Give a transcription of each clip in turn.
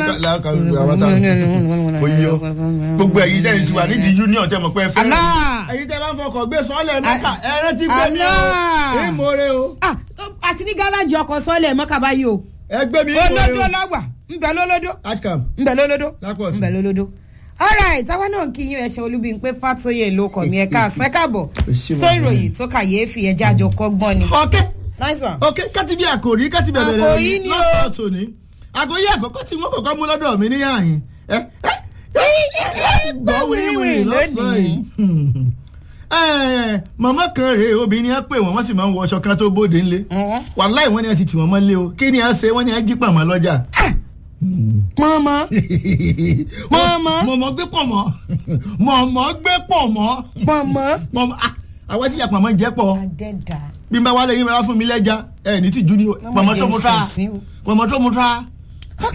láàkà àwọn tá kò yíyọ gbogbo ẹ̀yin tẹ́ ẹ sì wà nídìí union tẹ́ mọ̀ pé ẹ fẹ́ Allah. ẹ̀yin tẹ́ bá ń fọkọ̀ gbé sọ́ọ̀lẹ̀ mẹ́ka ẹ̀rẹ́ ti gbé mi o Allah. ìmọ̀ọ́rẹ́ o Ah, àti ní gáràjì ọkọ̀ sọ́ọ̀lẹ̀ mọ́kà báyìí o ẹgbẹ́ mi ìmọ̀ọ́rẹ́ olódó o lọ́gbà ńbẹ lólódó ashcam ńbẹ lólódó Lápọ̀tù. ńbẹ lólódó. alright táwa náà kí yín ẹṣẹ olúbi pé fàtóyè ló kọ mi ẹka àṣẹkàbọ ṣé sọ wàá ìròyìn tó kàyéfì ẹjẹ àjọ kọ́gbọ́n ni. ọ̀kẹ́ nice one. ok káti bí àkòrí káti bẹ̀rẹ̀ rẹ̀ Àkòrí ni o. lọ́sọ̀ọ́ tòní àkòrí àkọ́kọ́ tí wọ́n kọ́kọ́ mú lọ́dọ̀ mi níyà yín ẹ ẹ gbọ́ wíwìrì lọ́sọ̀ọ́ yìí mọ̀mọ́ kan rèé obìnrin á pè wọ́n wọ́n sì máa ń wọ aṣọ kan tó bóde ńlé Mhm. wàláì wọ́n ní a ti tì wọ́n mọ́lé o kí ni a ṣe wọ́n ní a jí pàmò lọ́jà. mọ́mọ́ Mọ̀mọ́. mọ̀mọ́ gbé pọ̀ mọ́ mọ̀mọ́ gbé pọ̀ mọ́ mọ́mọ́. mọ̀mọ́ ah, àwọn tí ìyá pàmò jẹ́ pọ̀ adẹ́dà. bí n bá wálé yín bá wá fún mi lẹ́jà ẹ̀ ní tìjú ni o Mọ̀mọ́ pàmò tó jẹ́ mu tra ìsinsin o. pàmò tó mu tra. ok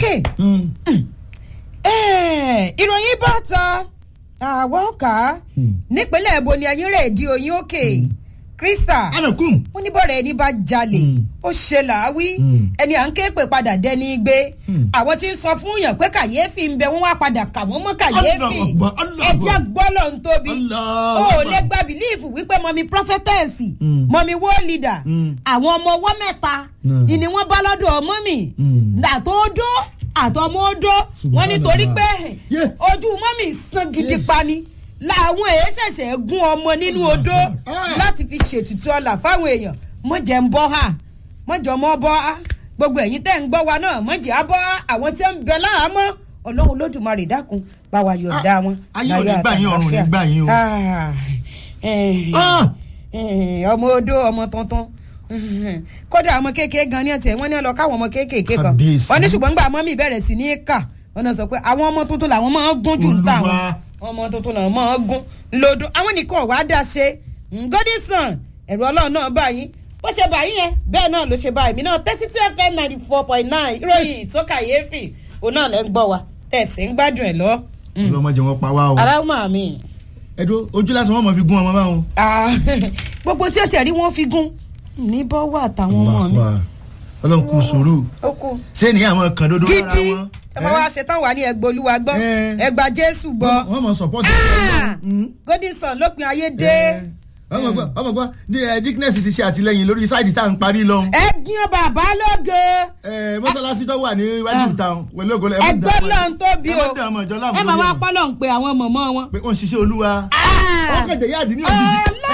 Eh, ìròyìn bá ta àwọn ọkà nípínlẹ̀ èbó ni ayé rẹ̀ di oyin òkè krista anakum. wọ́n ní bọ́ọ̀rẹ̀ ẹni bá jalè Mm. ó ṣe làáwí Mm. ẹni à ń ké pè padà dẹni gbé Mm. àwọn tí ń sọ fún yàn pé kàyéfì ń bẹ wọ́n wá padà kà wọ́n mọ́ kàyéfì Allahu Akbar, Allahu ẹjẹ́ Akbar. gbọ́lọ̀ ń tóbi Allahu o ò Akbar. lè gba bìlíìfù wípé mọ̀mí prọfẹ́tẹ̀sì Mm. mọ̀mí wó leader Mm. àwọn ọmọ ọwọ́ mẹ́ta Mm. ìní wọ́n bá lọ́dọ̀ ọmọ mi Mm. àtọ́dọ́ àtọmọ́dọ́ wọ́n nítorí pé Yeah. ojú mọ́mì sàn gidi pa ni làwọn èyí ṣẹ̀ṣẹ̀ gún ọmọ nínú odó Ah. láti fi ṣètùtù ọ̀la fáwọn èèyàn mọ̀jẹ̀ ń bọ́ ha mọ̀jọ̀ mọ́ bọ́ ha gbogbo ẹ̀yin tẹ́ ń gbọ́ wa náà mọ̀jẹ̀ á bọ́ ha àwọn tí ń bẹ láàmọ́ ọlọ́run olódùmarè dákun bá wa yọ̀ǹda Ah, wọn. ayé ò ní láyọ̀ gbà yín, ọ̀run ò ní àtàlàáfíà. gbà yín o. Ah, eh, Ah. eh, ọmọ odó ọmọ tuntun kódà ọmọ kéékèé gan ni ọtí wọn ní ọ lọ káwọn ọmọ kéékèèké kan Kábíyèsí. wọn ní ṣùgbọ́n gbà mọ́mí bẹ̀rẹ̀ sí ní kà wọn náà sọ pé àwọn ọmọ tuntun làwọn máa ń gún jù ń tà wọn Olúwa. ọmọ tuntun náà máa ń gún lódò àwọn nìkan wàá dá ṣe Godison ẹ̀rù ọlọ́run náà báyìí bó ṣe báyìí yẹn bẹ́ẹ̀ náà ló ṣe báyìí mi náà thirty two fm ninety four point nine ìròyìn tó kàyéfì òun náà lẹ́ ń gbọ́ wa tẹ̀sí ń gbádùn ẹ̀ lọ. ọlọmọdé wọn pa wá o. aláwọ̀ mi. ẹdún ojú lásán wọn mọ fi gún ọmọ báwọn. Ah, gbogbo tí ó tiẹ̀ rí wọn fi gún ní bọ́wọ́ àtàwọn ọmọ mi. ọlọ́run kù sùúrù ó kú ṣé ní àwọn kan dodo lára gidi wọn. ẹ bá wa ṣetán wà ní ẹgbẹ́ olúwa gbọ́ Eh. ẹgbà jésù gbọ́ wọ́n mọ support. Ah! Mm. Godison lópin ayé dé ọmọ gbọ́ ọmọ gbọ́ di ẹ dickness ti ṣe àtìlẹyìn lórí sáìdì tá à ń parí lọ. ẹ gbìyànjú bàbá lóge ẹ mọ́sálásí tó wà ní iwájú ìta pẹ̀lú ògo lẹ. ẹgbẹ́ náà ń tóbi o ẹ má dá ọmọ ìjọ láàmú ẹ máa lórí wá ẹ̀. pọ́lọ̀ ń pe àwọn mọ̀mọ́ wọn. pé wọ́n ń ṣiṣẹ́ olúwa. Ah! wọ́n kẹ̀jẹ̀ yáàdì ní òjijì.